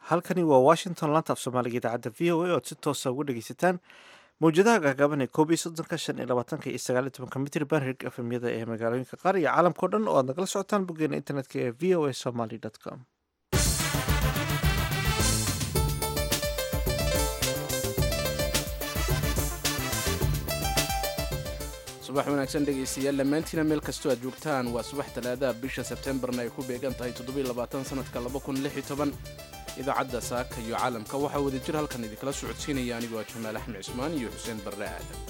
halkani waa washington laanta af soomaaliga idaacadda v o a oad si toosa uga dhegeysataan mawjadaha gaagaaban ee koob iyo soddonka shan iyo labaatanka iyo sagaal iyo tobanka mitr banrig efemyada ee magaalooyinka qaar iyo caalamka o dhan oo aad nagala socotaan boggeena internetka ee v o a somaly com subax wanaagsan dhegaystayaal dhammaantiina meel kastoo aad joogtaan waa subax talaadaha bisha sebtembarna ay ku beegan tahay sanadka idaacadda saaka iyo caalamka waxaa wada jir halkan idinkala socodsiinaya anigoo jamaal axmed cismaan iyo xuseen barre aadan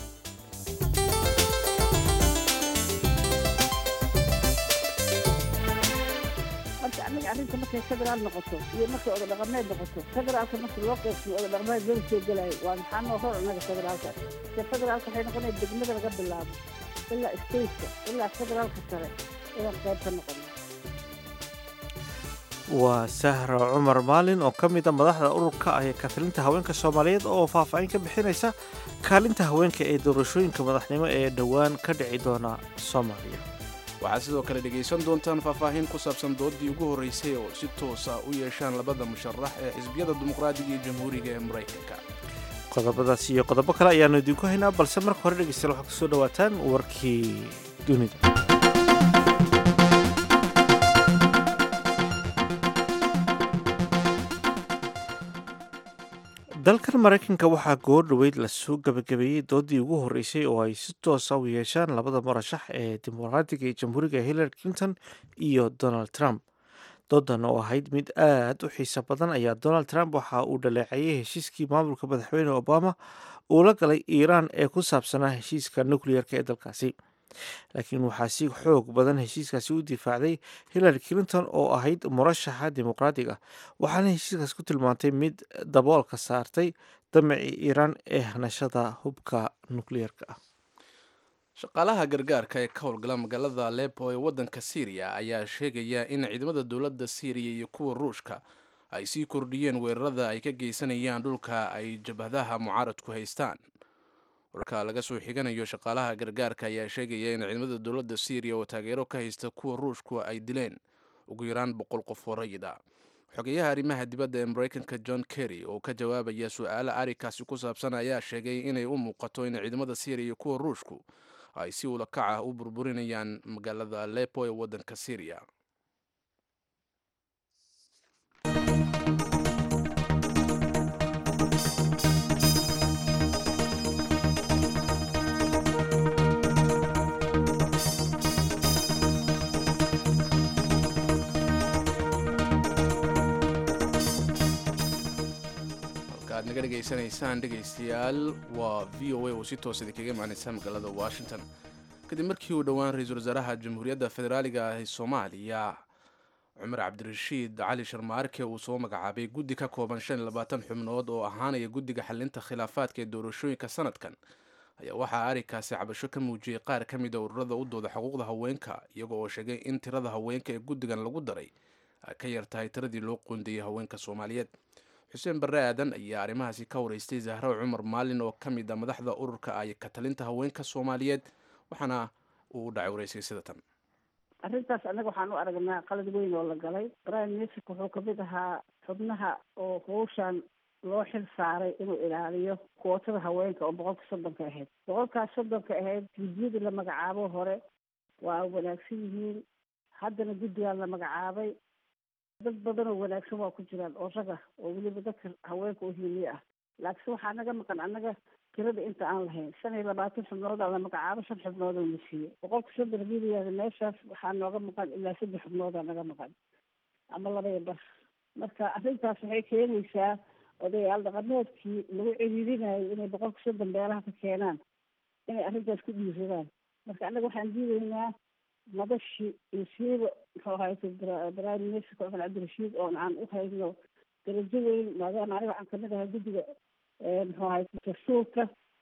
marka aniga arrinta markay federaal noqoto iyo markay odadhaqameed noqoto federaalka marka loo qeybsiyo odadhaqameed loo soo gelayo waa maxaa noo hor anaga federaalka se federaalka waxay noqonaya degmada laga bilaabo ilaa stateka ilaa federaalka sare inaan qayb ka noqono waa sahra cumar maalin oo ka mida madaxda ururka ah ee kafilinta haweenka soomaaliyeed oo faahfaahin ka bixinaysa kaalinta haweenka ee doorashooyinka madaxnimo ee dhowaan ka dhici doona soomaaliya waxaad sidoo kale dhegaysan doontaan faahfaahin ku saabsan doodii ugu horraysay oo si toosa u yeeshaan labada musharax ee xisbiyada dimuqraadiga iyo jamhuuriga ee maraykanka qodobadaas iyo qodobo kale ayaanu idinku haynaa balse marka hore dhegeystayaal waxaad kusoo dhawaataan warkii dunida dalkan maraykanka waxaa goor dhoweyd lasoo gabagabeeyey doodii ugu horreysay oo ay si toosa u yeeshaan labada murashax ee dimuqraadiga iyo jamhuuriga hillary clinton iyo donald trump doodan oo ahayd mid aad u xiiso badan ayaa donald trump waxa uu dhaleeceeyey heshiiskii maamulka madaxweyne obama uu la galay iiraan ee ku saabsanaa heshiiska nucleer-ka ee dalkaasi laakiin waxaa si xoog badan heshiiskaasi u difaacday hillary clinton oo ahayd murashaxa dimuqraadiga waxaana heshiiskaas ku tilmaantay mid daboolka saartay damacii iiraan ee hanashada hubka nukliyeerka ah shaqaalaha gargaarka ee ka howlgala magaalada alepo ee waddanka syriya ayaa sheegaya in ciidamada dowladda syriya iyo kuwa ruushka ay sii kordhiyeen weerarada ay ka geysanayaan dhulka ay jabhadaha mucaaradku haystaan wararka laga soo xiganayo shaqaalaha gargaarka ayaa sheegaya in ciidamada dowladda syriya oo taageero ka haysta kuwa ruushku ay dileen ugu yaraan boqol qof oo rayid ah xogeyaha arrimaha dibadda ee maraykanka john kerry oo ka jawaabaya su-aala arrinkaasi ku saabsan ayaa sheegay inay u muuqato in ciidamada syriya iyo kuwa ruushku ay si ula kac ah u burburinayaan magaalada alepo ee waddanka syriya ad naga dhegaysanaysaan dhegaystayaal waa v o a oo si toos idinkaga imaanaysa magaalada washington kadib markii uu dhowaan ra-iisul wasaaraha jamhuuriyadda federaaliga ah ee soomaaliya cumar cabdirashiid cali sharmaarke uu soo magacaabay guddi ka kooban shan iyo labaatan xubnood oo ahaanaya guddiga xalinta khilaafaadka ee doorashooyinka sanadkan ayaa waxaa arrinkaasi cabasho ka muujiyey qaar ka mid a ururada u dooda xuquuqda haweenka iyaga oo sheegay in tirada haweenka ee guddigan lagu daray ay ka yar tahay tiradii loo qoondayey haweenka soomaaliyeed xuseen barre aadan ayaa arrimahaasi ka waraystay zahro cumar maalin oo ka mid a madaxda ururka ay ka talinta haweenka soomaaliyeed waxaana uu u dhacay waraysay sida tan arrintaas annaga waxaan u aragnaa qalad weyn oo la galay prime minister wuxuu kamid ahaa xubnaha oo hawshan loo xil saaray inuu ilaaliyo kuwotada haweenka oo boqolka soddonka ahayd boqolkaas soddonka ahayd guddiyadii la magacaabo hore waa wanaagsan yihiin haddana guddigaan la magacaabay dad badan oo wanaagsan waa ku jiraan oo rag ah oo weliba dadka haweenka oo hiliye ah laakiin waxaa naga maqan annaga tirada inta aan lahayn shan iyo labaatan xubnood aa la magacaabo shan xubnood oo la siiyey boqolka soddon hadii la yihahda meeshaas waxaa nooga maqan ilaa saddex xubnoodaa naga maqan ama laba iyo bar marka arrintaas waxay keenaysaa odayaal dhaqameedkii lagu ciriirinayo inay boqolka soddon beelaha ka keenaan inay arrintaas ku dhiiradaan marka annaga waxaan diidaynaa madashii iyo siiba muxuu ahayta prime ministerka cumar cabdirashiid oon aan u hayno darajo weyn maadaama aniga waxaan kamid ahay guddiga muxuu ahayta dastuurka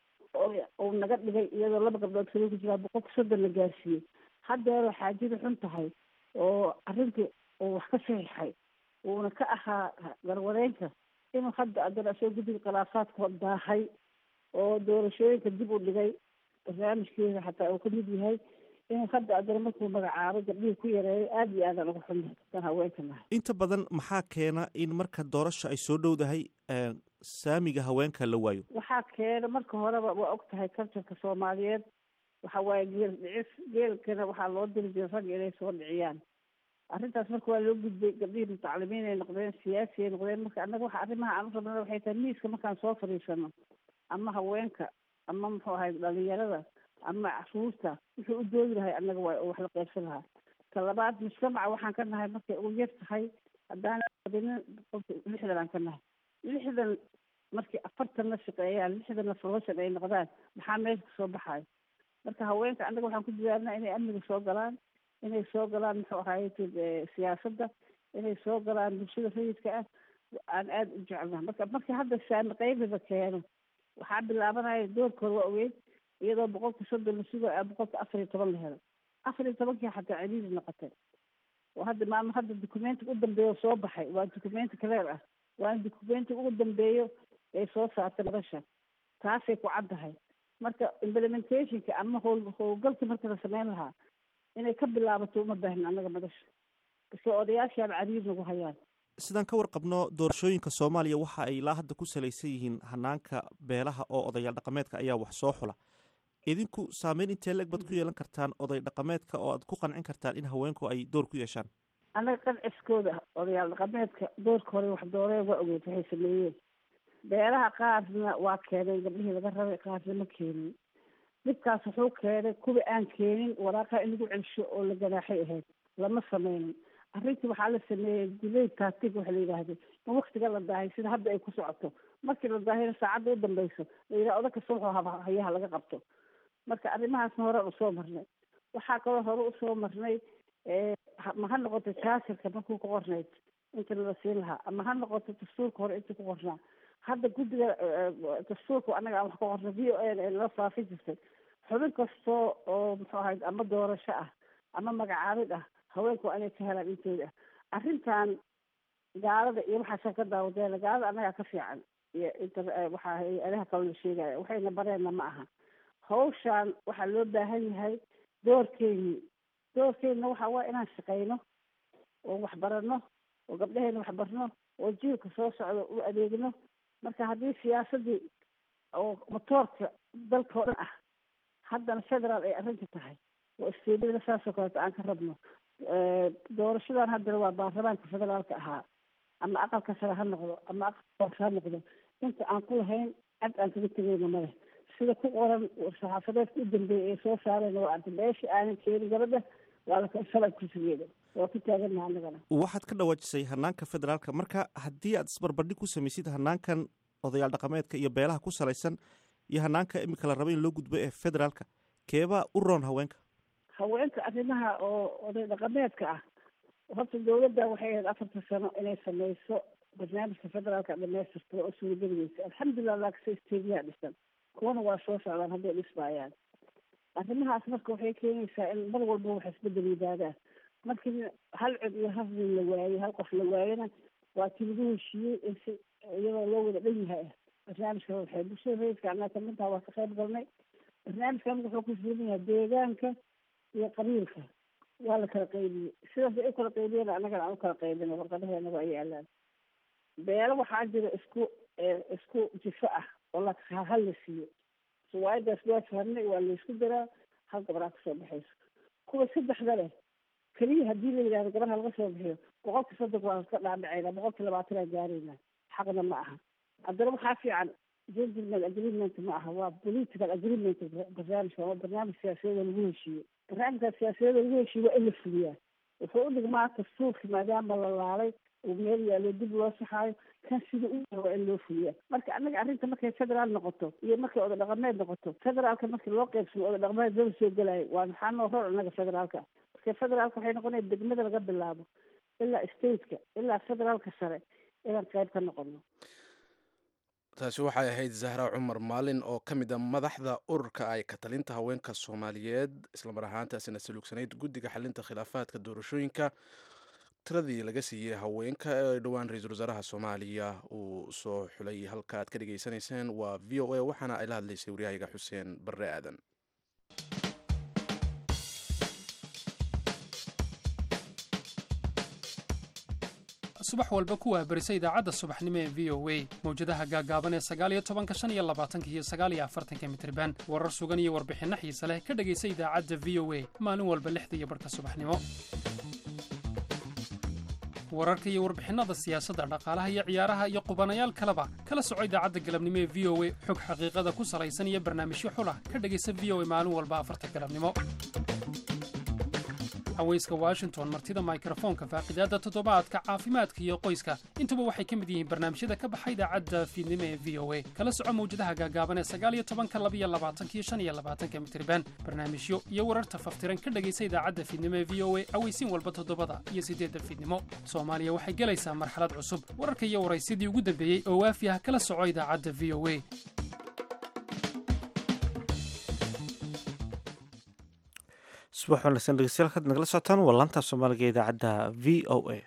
uu naga dhigay iyadoo laba gabdhood kale ku jiraa boqolka soddon la gaarsiiyey haddeero xaajada xun tahay oo arrintii uu wax ka saxiixay uuna ka ahaa garwadeenka inuu hadda addana asoo guddiga khilaafaadka daahay oo doorashooyinka dib u dhigay barnaamijkeeda xataa uu kamid yahay inuu hadda adana markuu magacaabo gabdhihii ku yareeyo aada iyo aadaan uga xunnahay dan haweenka nahay inta badan maxaa keena in marka doorasha ay soo dhowdahay saamiga haweenka la waayo waxaa keena marka horeba waa og tahay culturka soomaaliyeed waxa waaye geel dhicis geelkana waxaa loo diri jiray ragga inay soo dhiciyaan arrintaas marka waa loo gudbay gabdhihii mutacalimiin ay noqdeen siyaasi ay noqdeen marka annaga waxa arrimaha aan u rabnana waxay tahay miiska markaan soo fadhiisano ama haweenka ama muxuu ahay dhalinyarada ama caruurta wuxuu u doodi lahay annaga waa wax la qaybsan lahaa ta labaad mujtamaca waxaan ka nahay markay ugu yar tahay haddaan badinin boqolka lixdan aan ka nahay lixdan markii afartanna shaqeeyaan lixdanna folosan ay noqdaan maxaa meesha kasoo baxayo marka haweenka annaga waxaan ku dadaalnaa inay amniga soo galaan inay soo galaan muxuu ahaye siyaasadda inay soo galaan bulshada rayidka ah aan aada u jecelnaha marka markii hadda saami qaybiba keeno waxaa bilaabanaya doorkooda waa ogeyd iyadoo boqolka soddon la sugayo boqolka afar iyo toban la helo afar iyo tobankii xataa celiili noqotay oo hadda maama hadda documentiga u dambeeyo soo baxay waa documenti cleer ah waana documentiga ugu dambeeyo ay soo saartay madasha taasay ku caddahay marka implementationka ama howl howlgalka marka la sameyn lahaa inay ka bilaabato uma baahnin annaga madasha base odayaashaan cariir nagu hayaan sidaan ka warqabno doorashooyinka soomaaliya waxa ay ilaa hadda ku salaysan yihiin hanaanka beelaha oo odayaal dhaqameedka ayaa wax soo xula idinku saameyn intee leeg baad ku yeelan kartaan oday dhaqameedka oo aad ku qancin kartaan in haweenku ay door ku yeeshaan annaga qanciskooda odayaal dhaqameedka doorka hore wax dooreen waa ogeyd waxay sameeyeen beelaha qaarna waa keeneen gabdhihii laga rabay qaarna ma keenin dhibkaas wuxuu keenay kuwa aan keenin waraaqaa in lagu celsho oo la ganaaxay ahayd lama sameynin arrintii waxaa la sameeyey dilay tactic waxa la yidhaahdo in waktiga la daahay sida hadda ay ku socoto markii la daahayna saacadda u dambeyso la yidhaha oda kasta wuxuu haba hayaha laga qabto marka arrimahaasna hore usoo marnay waxaa kaloo hore usoo marnay ma ha noqoto jaasirka markuu ku qornayd inta la siin lahaa ama ha noqoto dastuurka hore inta ku qornaa hadda guddiga dastuurka annaga aan wax ka qornay v o n ee loo faafi jirtay xubin kastoo oo muxuu ahayd ama doorasho ah ama magacaabid ah haweenku waa inay ka helaan intooda ah arrintan gaalada iyo waxaasa ka daawadeena gaalada annagaa ka fiican iyo inta waxaa hay-adaha kale la sheegaya waxayna bareenna ma aha hawshaan waxaa loo baahan yahay doorkeynii doorkeynina waxa waa inaan shaqeyno oo wax barano oo gabdhaheyna wax barno oo jiilka soo socdo u adeegno marka haddii siyaasaddii oo motoorka dalka oo dhan ah haddana federaal ay arrinta tahay oo isteedada saasoo kaleeto aan ka rabno doorashadan haddana waa baarlamaanka federaalka ahaa ama aqalka sare ha noqdo ama aqalka ha noqdo inta aan ku lahayn cad aan kaga tegeyno male sida ku qoran saxaafadeedka u dambeeyay ee soo saareen waa arta meesha aanan keenin gabadha waa la shalay kursigeeda waa ku taagannaha annagana waxaad ka dhawaajisay hanaanka federaalka marka haddii aad isbarbardhig ku samaysid hanaankan odayaal dhaqameedka iyo beelaha ku salaysan iyo hanaanka imika la raba in loo gudbo ee federaalka keebaa u roon haweenka haweenka arrimaha oo oday dhaqameedka ah horta dawladda waxay ahayd afarta sano inay sameyso barnaamijka federaalka dhamaystirta oo suurageligeysa alxamdulilah laakase isteediyaa dhisan kuwana waa soo socdaan hadday dhismaayaan arrimahaas marka waxay keenaysaa in mar walba wax isbedel yimaadaan markii hal cod iyo hal nin la waayey hal qof la waayena waa ti lagu heshiiyey in si iyadoo loo wada dhan yahay ah barnaamijka waxay bulshada rayidka anaa kamidtaha waa ka qayb galnay barnaamijkan wuxuu ku fiilan yahay deegaanka iyo qabiilka waa la kala qaybiyey sidaas ay u kala qaybiyeen annagana aan u kala qaybina warqadaheena waa yaalaan beelo waxaa jira isku isku jifo ah oo la hal la siiyo suwaayadaas waa fahnay waa laysku daraa hal gabraa kasoo baxayso kuwa saddexda leh keliya haddii la yidhahdo gabarha laga soo bixiyo boqolka soddon waa ka dhaadhacayna boqolka labaatan aan gaarayna xaqna ma aha haddana waxaa fiican gentleman agreement ma aha waa political agreement barnaamijka waa barnaamij siyaasadeeda lagu heshiiyo barnaamijka siyaasadeeda lagu heshiiyo waa in la fuliyaa wuxuu u dhigmaa dastuurka maadaama la laalay uu meel yaalo dib loo saxaayo kan sida u waa in loo fuliyaa marka annaga arrinta markay federaal noqoto iyo markay oda dhaqameed noqoto federaalka markii loo qeybsamo oda dhaqameed lama soo gelaayo waa maxaa noo ror annaga federaalka marka federaalka waxay noqonaya degmada laga bilaabo ilaa stateka ilaa federaalka sare inaan qayb ka noqono taasi waxay ahayd zahra cumar maalin oo ka mid a madaxda ururka ay ka talinta haweenka soomaaliyeed islamar ahaantaasina saluugsanayd guddiga xalinta khilaafaadka doorashooyinka tiradii laga siiyey haweenka ee dhowaan ra-iisul wasaaraha soomaaliya uu soo xulay halka aad ka dhagaysanayseen waa v o a waxaana ay la hadlaysay waryahayaga xuseen barre aadan subax walba ku waahbarisa idaacadda subaxnimo ee v o a mawjadaha gaagaaban ee sagaaliyo tobanka shan iyo labaatanka iyo sagaaliyo afartanka mitriban warar sugan iyo warbixinno xiise leh ka dhegaysa idaacadda v o a maalin walba lixda iyo barhka subaxnimo wararka iyo warbixinnada siyaasadda dhaqaalaha iyo ciyaaraha iyo qubanayaal kaleba kala soco idaacadda galabnimo ee v o a xog xaqiiqada ku salaysan iyo barnaamijyo xulah ka dhegaysa v o a maalin walba afarta galabnimo haweyska washington martida mikrofoonka faaqidaadda toddobaadka caafimaadka iyo qoyska intuba waxay ka mid yihiin barnaamijyada ka baxa idaacadda fiidnimo ee v o a kala soco mawjadaha gaagaaban ee sagaaliyo tobanka labiyo labaatanka iyo shan iyo labaatanka mitriban barnaamijyo iyo wararta faftiran ka dhegaysa idaacadda fiidnimo ee v o a aweysiin walba toddobada iyo siddeedda fiidnimo soomaaliya waxay gelaysaa marxalad cusub wararka iyo waraysidii ugu dambeeyey oo waafi ah kala soco idaacadda v o a subax wanaagsan dhegeystayaal kaad nagala socotaan waa laanta soomaaliga ee idaacadda v o a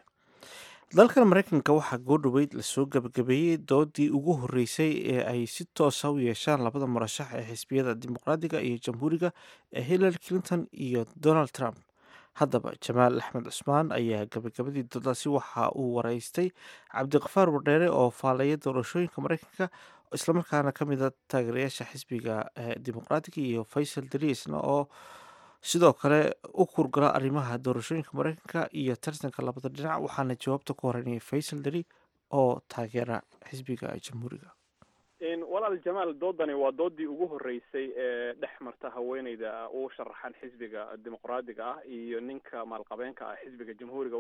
dalkan mareykanka waxaa goo dhoweyd lasoo gabagabeeyey doodii ugu horeysay ee ay si toosa u yeeshaan labada murashax ee xisbiyada dimuqraadiga iyo jamhuuriga ee hillary clinton iyo donald trump haddaba jamaal axmed cusmaan ayaa gabagabadii doodaasi waxa uu wareystay cabdiqafaar wardheere oo faaleeya doorashooyinka mareykanka islamarkaana ka mid a taageerayaasha xisbiga dimuqraadiga iyo faysal dariisna oo sidoo kale u kurgala arrimaha doorashooyinka mareykanka iyo tartanka labada dhinac waxaana jawaabta ku horeynaya faysal dari oo taageera xisbiga jamhuuriga walaal jamaal doodani waa doodii ugu horeysay ee dhex marta haweeneyda u sharaxan xisbiga dimuqraadiga ah iyo ninka maalqabeenka ah xisbiga jamhuuriga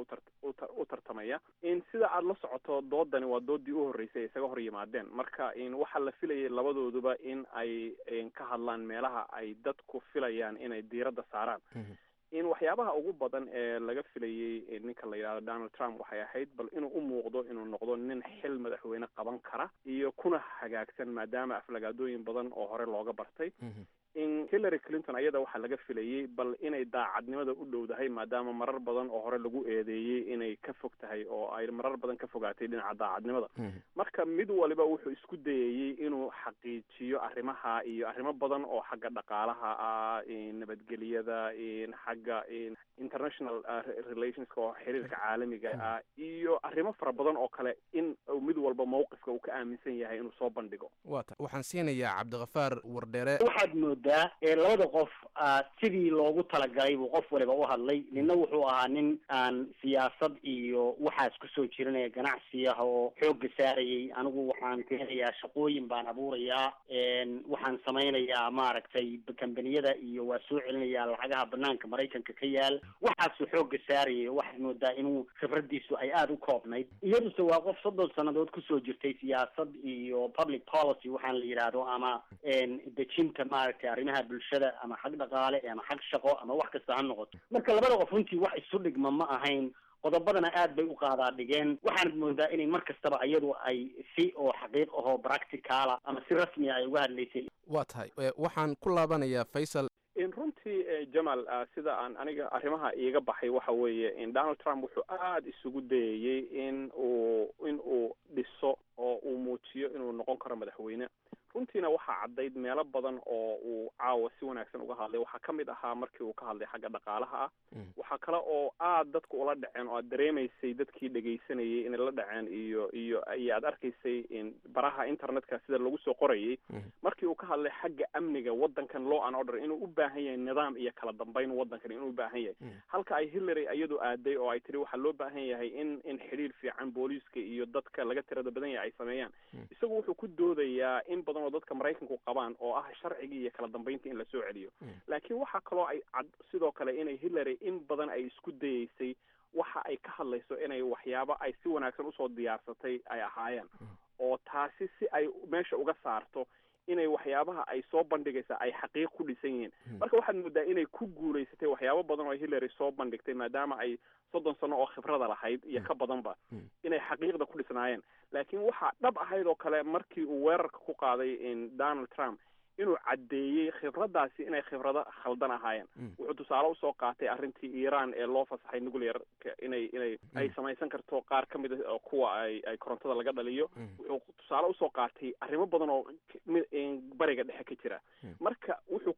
u tartamaya in sida aada la socoto doodani waa doodii u horeysay isaga hor yimaadeen marka in waxaa la filayay labadooduba in ay ka hadlaan meelaha ay dadku filayaan inay diiradda saaraan in waxyaabaha ugu badan ee laga filayey ninka la yidhahdo donald trump waxay ahayd bal inuu u muuqdo inuu noqdo nin xil madaxweyne qaban kara iyo kuna hagaagsan maadaama aflagaadooyin badan oo hore looga bartay in hillary clinton ayada waxaa laga filayey bal inay daacadnimada u dhowdahay maadaama marar badan oo hore lagu eedeeyey inay ka fog tahay oo ay marar badan ka fogaatay dhinaca daacadnimada marka mid waliba wuxuu isku dayayey inuu xaqiijiyo arrimaha iyo arrimo badan oo xagga dhaqaalaha ah nabadgelyada xagga international relationska oo xiriirka caalamiga ah iyo arrimo fara badan oo kale in mid walba mawqifka uu ka aaminsan yahay inuu soo bandhigo wata waxaan siinayaa cabdikafaar wardheere waxaad moodaa labada qof sidii loogu talagalay buu qof waliba u hadlay ninna wuxuu ahaa nin aan siyaasad iyo waxaas kusoo jiranaya ganacsi ah oo xoogga saarayay anigu waxaan keenayaa shaqooyin baan abuurayaa waxaan samaynayaa maaragtay kambaniyada iyo waa soo celinayaa lacagaha banaanka maraykanka ka yaal waxaasuu xoogga saarayay waxaad moodaa inuu khibradiisu ay aada u koobnayd iyaduse waa qof soddon sannadood kusoo jirtay siyaasad iyo public policy waxaan la yidhaahdo ama dejinta maaragtay arrimaha bulshada ama xag dhaqaale ama xag shaqo ama wax kasta ha noqoto marka labada qof runtii wax isu dhigma ma ahayn qodobadana aad bay u qaadaa dhigeen waxaanad moodaa inay mar kastaba iyadu ay si oo xaqiiq ahoo practicala ama si rasmiya ay uga hadlaysay waa tahay waxaan ku laabanayaa faysal in runtii jamal sida aan aniga arrimaha iiga baxay waxa weeye in donald trump wuxuu aada isugu dayayey in uu in uu dhiso oo uu muujiyo inuu noqon karo madaxweyne runtiina waxaa caddayd meelo badan oo uu caawa si wanaagsan uga hadlay waxaa ka mid ahaa markii uu ka hadlay xagga dhaqaalaha ah waxaa kale oo aad dadka ula dhaceen oo aad dareemaysay dadkii dhegaysanayay inay la dhaceen iyo iyo iyo aad arkaysay in baraha internetka sida lagu soo qorayay markii uu ka hadlay xagga amniga waddankan law and order inuu u baahan yahay nidaam iyo kala dambeyn waddankan inuu u baahan yahay halka ay hillary iyadu aaday oo ay tiri waxaa loo baahan yahay in in xidhiir fiican booliiska iyo dadka laga tirada badan yahay ay sameeyaan isagu wuxuu ku doodayaa in badan oo dadka maraykanku qabaan oo ah sharcigii iyo kala dambeynta in la soo celiyo laakiin waxaa kaloo ay cad sidoo kale inay hillary in badan ay isku dayeysay waxa ay ka hadlayso inay waxyaabo ay si wanaagsan usoo diyaarsatay ay ahaayeen oo taasi si ay meesha uga saarto inay waxyaabaha ay soo bandhigaysa ay xaqiiq ku dhisan yihiin marka waxaad moodaa inay ku guulaysatay waxyaabo badan oo hillary soo bandhigtay maadaama ay soddon sano oo khibrada lahayd iyo ka badanba inay xaqiiqda ku dhisnaayeen laakiin waxaa dhab ahayd oo kale markii uu weerarka ku qaaday donald trump inuu caddeeyey khibraddaasi inay khibrado khaldan ahaayeen wuxuu tusaale usoo qaatay arrintii iran ee loo fasaxay nuclearka inay inay ay samaysan karto qaar ka mid a kuwa ay ay korontada laga dhaliyo wuxuu tusaale usoo qaatay arrimo badan oo bariga dhexe ka jira marka wuxuu ku doodaya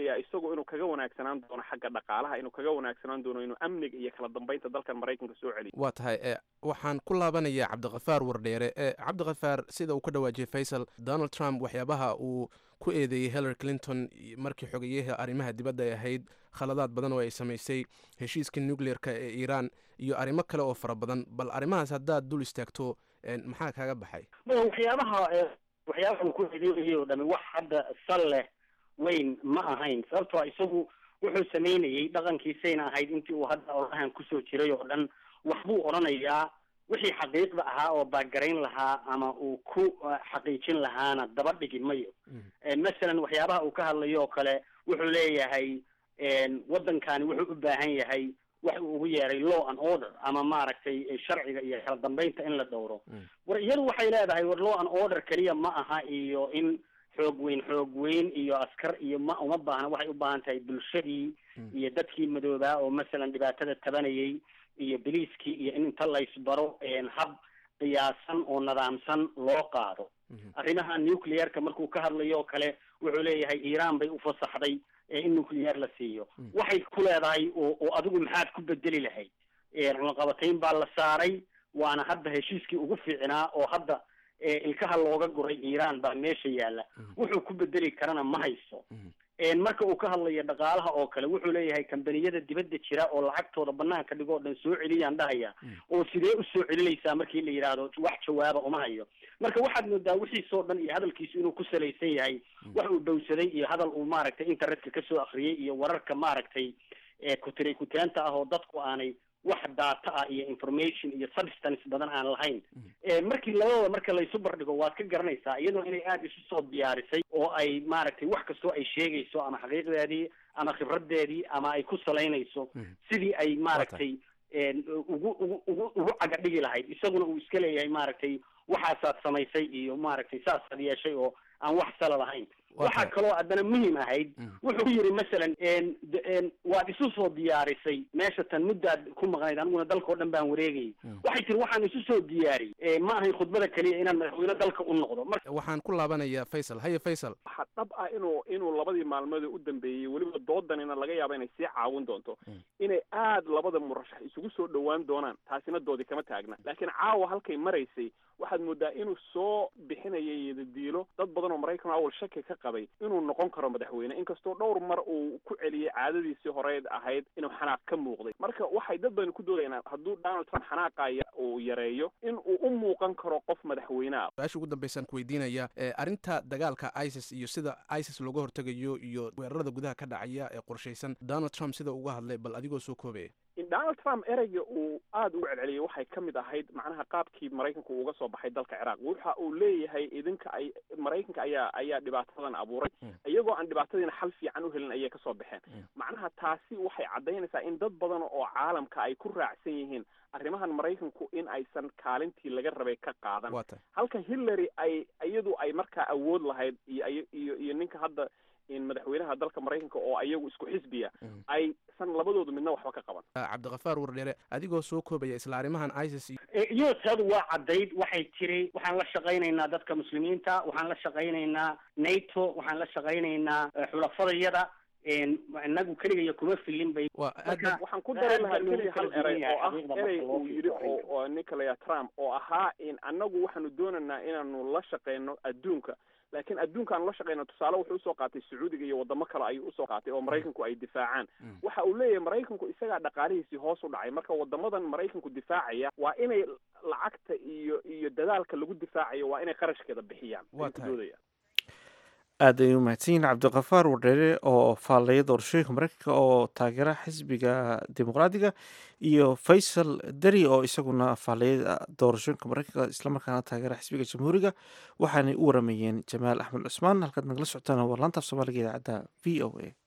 filayaa isagu inuu kaga wanaagsanaan doono xagga dhaqaalaha inuu kaga wanaagsanaan doono inuu amniga iyo kala dambeynta dalkan maraykanka soo celiyo waa tahay e waxaan ku laabanayaa cabdikafaar wardheere e cabdikafaar sida uu ka dhawaajiyey faysal donald trump waxyaabaha uu ku eedeeyey hillary clinton markii xogeyaha arrimaha dibadda ay ahayd khaladaad badan oo ay samaysay heshiiska nucleer-ka ee iiraan iyo arrimo kale oo fara badan bal arrimahaas haddaad dul istaagto maxaa kaaga baxay waxyaabaha waxyaabaha uu ku eedeynayay oo dhami wax hadda sal leh weyn ma ahayn sababtoo isagu wuxuu samaynayey dhaqankiisayna ahayd intii uu hadda orahan kusoo jiray oo dhan waxbuu odhanayaa wixii xaqiiqda ahaa oo baagarayn lahaa ama uu ku xaqiijin lahaana daba dhigi mayo masalan waxyaabaha uu ka hadlayo oo kale wuxuu leeyahay waddankani wuxuu u baahan yahay wax uu ugu yeeray law and order ama maaragtay sharciga iyo kala dambeynta in la dhowro war iyadu waxay leedahay war law and order keliya ma aha iyo in xoog weyn xoog weyn iyo askar iyo ma uma baahna waxay u baahan tahay bulshadii iyo dadkii madoobaa oo masalan dhibaatada tabanayay iyo biliiskii iyo in inta laysbaro hab qiyaasan oo nidaamsan loo qaado arrimaha nuclearka markuu ka hadlayo oo kale wuxuu leeyahay iiraan bay ufasaxday in nuclear la siiyo waxay ku leedahay oo adigu maxaad ku bedeli lahayd cunaqabatayn baa la saaray waana hadda heshiiskii ugu fiicnaa oo hadda ilkaha looga guray iiraan baa meesha yaalla wuxuu ku bedeli karana ma hayso marka uu ka hadlayo dhaqaalaha oo kale wuxuu leeyahay kambaniyada dibadda jira oo lacagtooda banaanka dhigoo dhan soo celiyaan dhahaya oo sidee usoo celinaysaa markii la yidhaahdo wax jawaaba uma hayo marka waxaad moodaa wixiisoo dhan iyo hadalkiisu inuu ku salaysan yahay wax uu dhowsaday iyo hadal uu maaragtay internetka kasoo akriyay iyo wararka maaragtay kutiray kutaanta ah oo dadku aanay wax data ah iyo information iyo substance badan aan lahayn markii labadooda marka laysu bardhigo waad ka garanaysaa iyadoo inay aada isu soo diyaarisay oo ay maaragtay wax kastoo ay sheegayso ama xaqiiqdeedii ama khibradeedii ama ay ku salaynayso sidii ay maaragtay ugu ugu ugu ugu caga dhigi lahayd isaguna uu iska leeyahay maaragtay waxaasaad samaysay iyo maaragtay saasaad yeeshay oo aan wax sala lahayn waxaa kaloo haddana muhim ahayd wuxuu yidhi masalan waad isu soo diyaarisay meesha tan muddaad ku maqnayd aniguna dalka o dhan baan wareegayay waxay tiri waxaan isu soo diyaariyey ma ahayn khudbada keliya inaan madaxweyne dalka u noqdo waxaan ku laabanayaa faysal haye faysal waxaa dhab ah inuu inuu labadii maalmood u dambeeyey weliba doodanina laga yaaba inay sii caawin doonto inay aad labada murashax isugu soo dhowaan doonaan taasina doodi kama taagna laakiin caawa halkay maraysay waxaad moodaa inuu soo bixinayay yadadiilo dad badan oo maraykan awal shaki ka qabay inuu noqon karo madaxweyne inkastoo dhowr mar uu ku celiyey caadadiisii horeed ahayd inuu xanaaq ka muuqday marka waxay dad badan ku doodayaan hadduu donald trump xanaaqaya uu yareeyo in uu u muuqan karo qof madaxweyne ah su-aasha ugu dambeysaan ku weydiinaya arrinta dagaalka isis iyo sida isis looga hortegayo iyo weerarada gudaha ka dhacaya ee qorshaysan donald trump sida uga hadlay bal adigoo soo koobaya donald trump ereyga uu aada ugu celceliyay waxay ka mid ahayd macnaha qaabkii maraykanka uu uga soo baxay dalka ciraaq waxa uu leeyahay idinka ay maraykanka ayaa ayaa dhibaatadan abuuray iyagoo aan dhibaatadiina xal fiican u helin ayay kasoo baxeen macnaha taasi waxay caddaynaysaa in dad badan oo caalamka ay ku raacsan yihiin arrimahan maraykanku in aysan kaalintii laga rabay ka qaadan halka hillary ay iyadu ay markaa awood lahayd iyo iyo iyo ninka hadda madaxweynaha dalka maraykanka oo ayagu isku xisbiya aysan labadoodu midna waxba ka qaban cabdikafaar wardheere adigoo soo koobaya isla arrimahan isis iyo teedu waa caddayd waxay tiri waxaan la shaqaynaynaa dadka muslimiinta waxaan la shaqaynaynaa nato waxaan la shaqaynaynaa xulafadayada inagu keligaya kuma filin bay waxaan ku dari lahaa keliya hal erey oo ah erey uu yidhi oo ninka laya trump oo ahaa in annagu waxaanu doonaynaa inaanu la shaqeyno adduunka laakiin adduunka aanu la shaqeyno tusaale wuxuu usoo qaatay sacuudiga iyo wadamo kale ayuu usoo qaatay oo maraykanku ay difaacaan waxa uu leeyahay maraykanku isagaa dhaqaalihiisii hoos u dhacay marka wadamadan maraykanku difaacaya waa inay lacagta iyo iyo dadaalka lagu difaacayo waa inay qarashkeeda bixiyaan waa tahay aad ay u mahadsan yihiin cabdikafaar wardheere oo faallaya doorashooyinka maraykanka oo taageera xisbiga dimuqraadiga iyo faysal deri oo isaguna faallaya doorashooyinka maraykanka islamarkaana taageera xisbiga jamhuuriga waxaanay u waramayeen jamaal axmed cusmaan halkaad nagala socotaan waa laanta af soomaaliga idaacadda v o a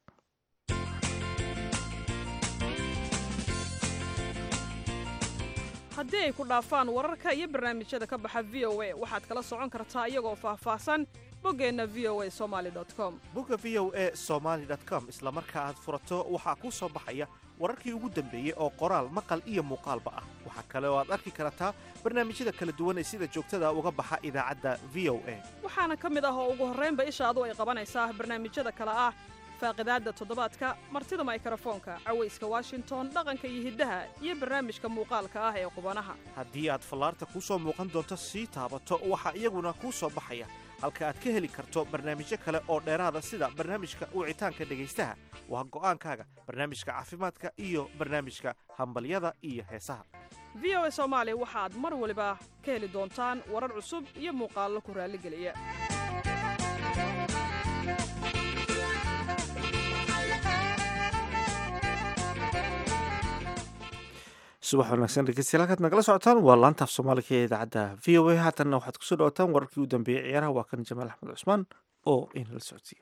haddii ay ku dhaafaan wararka iyo barnaamijyada ka baxa v o a waxaad kala socon kartaa iyagoo faahfaahsan boggeenna v o a somaali com bogga v o a somaali com isla marka aad furato waxaa kuu soo baxaya wararkii ugu dambeeyey oo qoraal maqal iyo muuqaalba ah waxaa kale oo aad arki kartaa barnaamijyada kala duwan ee sida joogtada uga baxa idaacadda v o a waxaana ka mid ah oo ugu horraynba ishaadu ay qabanaysaa barnaamijyada kale ah faaqidaadda toddobaadka martida maykrofoonka cawayska washington dhaqanka iyo hiddaha iyo barnaamijka muuqaalka ah ee qubanaha haddii aad fallaarta kuu soo muuqan doonto sii taabato waxaa iyaguna kuu soo baxaya halka aad ka heli karto barnaamijyo kale oo dheeraada sida barnaamijka wicitaanka dhegaystaha waa go'aankaaga barnaamijka caafimaadka iyo barnaamijka hambalyada iyo heesaha v o a soomaali waxaad mar waliba ka heli doontaan warar cusub iyo muuqaallo ku raalligeliya subax wanaagsan dhegeystayaal halkaad nagala socotaan waa laanta af soomaaliga ee idaacadda v o a haatanna waxaad kusoo dhawataan wararkii u dambeeyey ciyaaraha waa kan jamaal axmed cusmaan oo inala socodsiiyo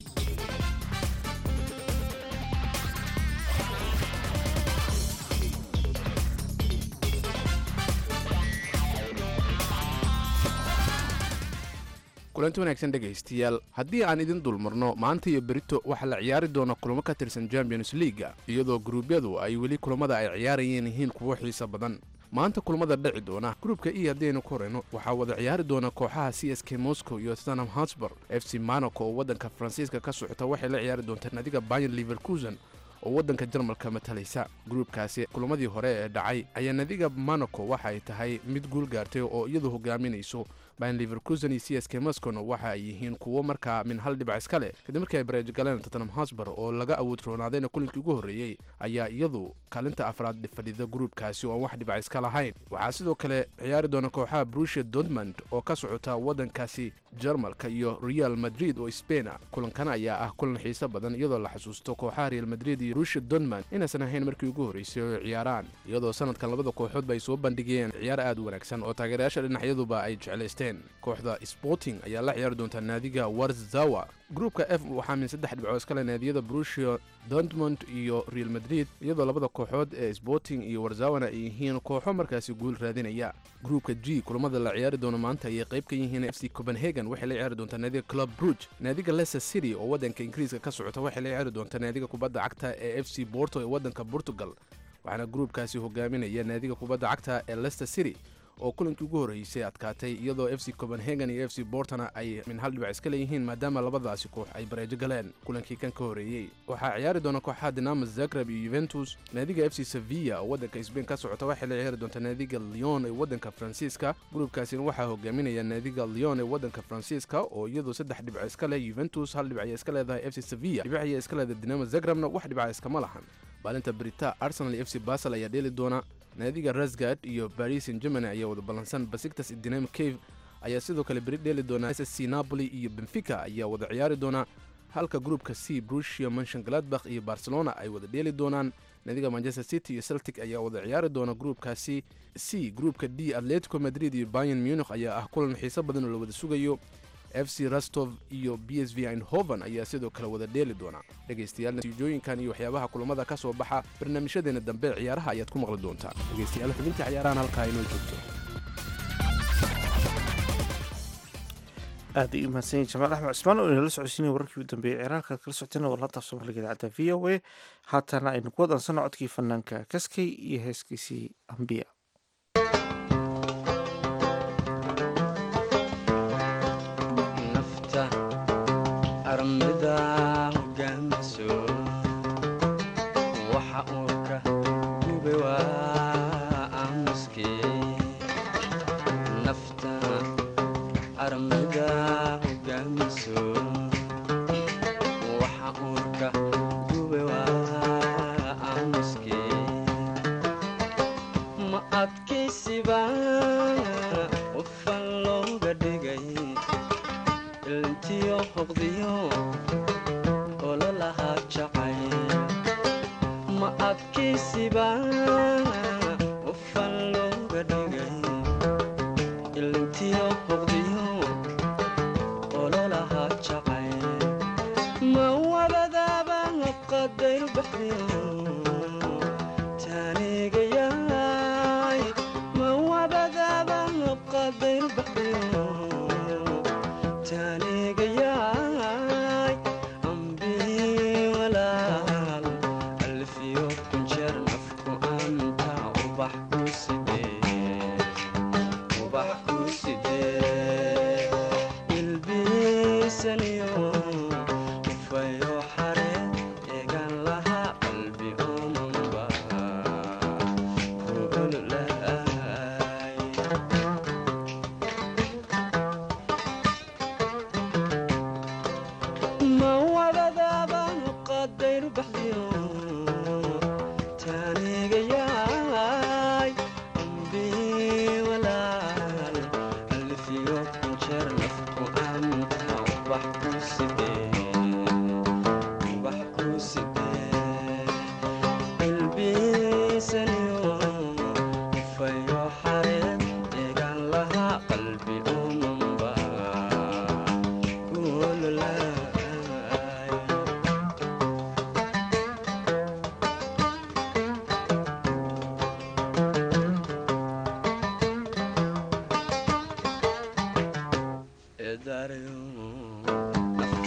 kulanti wanaagsan dhegaystayaal haddii aan idin dulmarno maanta iyo berito waxaa la ciyaari doona kulamo ka tirsan champions leaga iyadoo gruubyadu ay weli kulamada ay ciyaarayeen yihiin kuwo xiiso badan maanta kulamada dhici doona gruubka e haddaynu ku horeyno waxaa wada ciyaari doona kooxaha c s k moscow iyo tottenham hotspur f c monaco oo waddanka faransiiska ka socota waxay la ciyaari doontaa nadiga bayan liverkusen oo waddanka jarmalka matalaysa gruubkaasi kulamadii hore ee dhacay ayaa nadiga monaco waxa ay tahay mid guul gaartay oo iyadu hogaaminayso bayan liverkusen iyo c s k moscowna waxa ay yihiin kuwo markaa min hal dhibac iska leh kadib markii ay bareej galeen tottenham hosbar oo laga awood roonaadayna kulinkii ugu horreeyey ayaa iyadu kaalinta afraad fadhida gruubkaasi oo aan wax dhibac iska lahayn waxaa sidoo kale ciyaari doona kooxaha brusia dortmund oo ka socota waddankaasi jarmalka iyo real madrid oo sbaina kulankan ayaa ah kulan xiiso badan iyadoo la xasuusto kooxaha real madrid iyo brusia dortmund inaysan ahayn markii ugu horreysay oo ciyaaraan iyadoo sanadkan labada kooxoodba ay soo bandhigeen ciyaar aad u wanaagsan oo taageerayaasha dhinacyaduba ay jeclaysteen kooxda sporting ayaa la ciyaari doonta naadiga warzawa gruupka f waxaa min saddex dhibcood iskale naadiyada brusia dortmund iyo real madrid iyadoo labada kooxood ee sporting iyo warzawana ay yihiin kooxo markaasi guul raadinaya gruupka g kulamada la ciyaari doono maanta ayay qayb ka yihiin f c copenhagen waxay la ciyaari doontaa naadiga club bruge naadiga leicester city oo waddanka ingiriiska ka socota waxay la ciyaari doontaa naadiga kubadda cagta ee f c borto ee waddanka portugal waxaana gruupkaasi hogaaminaya naadiga kubadda cagta ee leicester city oo kulankii ugu horreysay adkaatay iyadoo f c copenhagen iyo f c bortona ay min hal dhibac iska leeyihiin maadaama labadaasi koox ay bareejo galeen kulankii kan ka horreeyey waxaa ciyaari doona kooxaha dinamo zagreb iyo yuventus naadiga f c sevilla oo waddanka sbain ka socota waxay la ciyaari doontaa naadiga leon ee waddanka faransiiska gruubkaasina waxaa hogaaminaya naadiga leon ee waddanka faransiiska oo iyadu saddex dhibco iska leh yuventus hal dhibac ayay iska leedahay f c sevilla dhibac ayay iska leedahay dinamo zagrebna wax dhibaca iskama lahan maalinta brita arsenal iyo f c basel ayaa dheeli doona naadiga rasgard iyo baris san germany ayaa wada ballansan basiktas dinamo cave ayaa sidoo kale beri dheeli doona s c napoli iyo benfica ayaa wada ciyaari doona halka gruupka c brusia manshon gladbakh iyo barcelona ay wada dheeli doonaan naadiga manchester city iyo celtic ayaa wada ciyaari doona gruupkaasi c gruupka d atletico madrid iyo bayan munich ayaa ah kulan xiiso badan oo la wada sugayo f c rastov iyo b s v einhoven ayaa sidoo kale wada dheeli doona dhegaystayaal natiijooyinkan iyo waxyaabaha kulamada ka soo baxa barnaamijyadeena dambe ciyaaraha ayaad ku maqli doontaa dhegaystayaal xubintii ciyaarahan halkaa inoo joogto aad ay u mahadsan yihin jamaal axmed cusmaan oo inala socodsiinaya wararkii u dambeeyey ciyaaraalka kala socotayna waa laanta af soomaaliga idaacadda v o a haatana aynu ku wadansanno codkii fanaanka kaskay iyo heeskiisii ambiya armida hogaamiso waxa uu ka gube waa aamuske nafta armida hogaamiso waxa uu ka gube waa aamuske ma adkaysiba qofan looga dhigay ilntiyo hoqdiyo ololahaa jacay ma adkaysiba qofan looga dhigay ilntiyo hoqdiyo ololahaa jacay ma wabadaaba qadayr baxdiyo taanigayaay ma wabada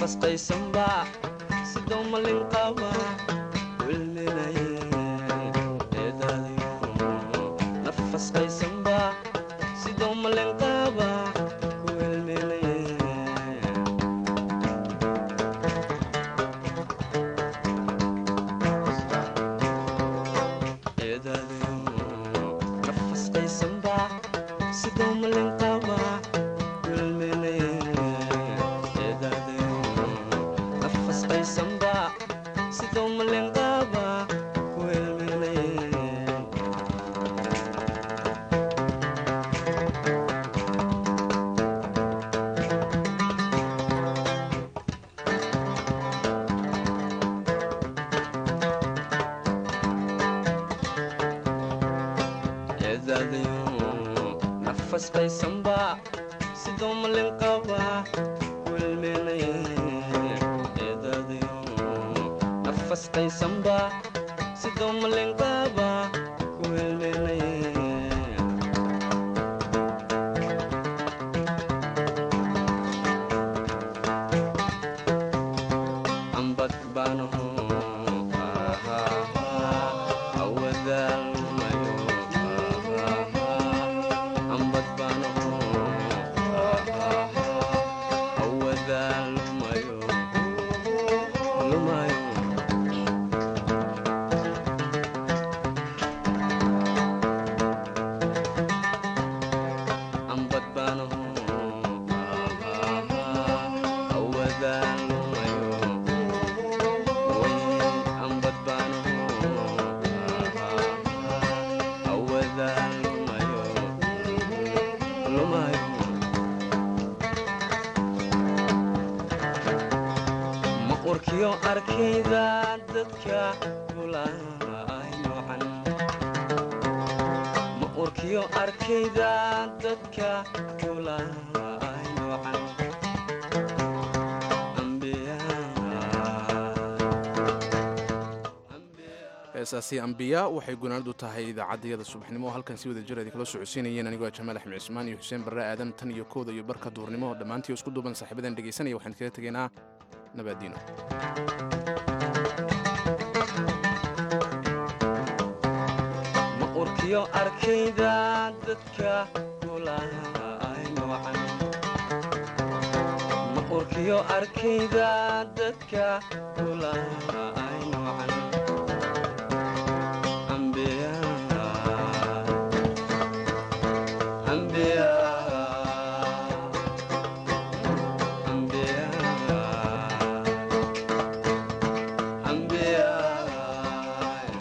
nafasqaysanba sidoo malin qaba wilminaye eedaadayo nafasqaysanba sidoo malin qaba wilminaye eedaadayo nafasqaysanba sidoo malin qaba wilminaye eedaadayo nafasqaysanba sidoo malin qaba wilminaye eedaadayo nafasqaysanba sidoo malin qaba wilminaye eedaadayo nafasqaysanba sidoo malin qaba wilminaye ambad baanaho awadaalmayo ambad baanaho awadaalmayo lumayo ambad baanaho awadaalmayo maqurkiyo arkayda dadka gulaay noocan maqurkiyo arkayda dadka gulaay noocan heesaasi ambiya waxay gunaanadu tahay idaacaddayada subaxnimo oo halkan si wada jir idin kala socodsiinayeen anigoo jamaal axmed cismaan iyo xuseen barre aadan tan iyo kooda iyo barka duurnimo dhammaantii isku duuban saaxiibadan dhegaysanaya waxaan kaga tegaynaa nabaadiino maqurkiyo arkayda dadka gulaay noocan maqurkiyo arkayda dadka gulaay noocan ambiya ambiya ambiya ambiya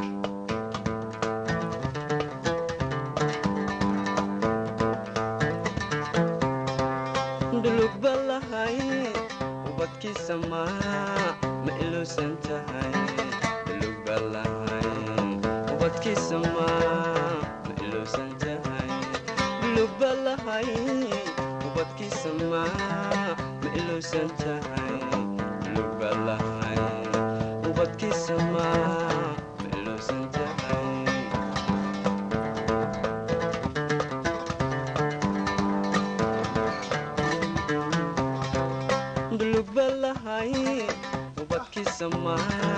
dhulug balahay ubadkiisa maa ma iluusan tahay dhulug balahay ubadkiisa maa ma iluusan tahay dhulug balahay ubadkiisa maa ma iluusan tahay dhulug balahay ubadkiisa maa ma iluusan tahay dhulug balahay ubadkiisa maa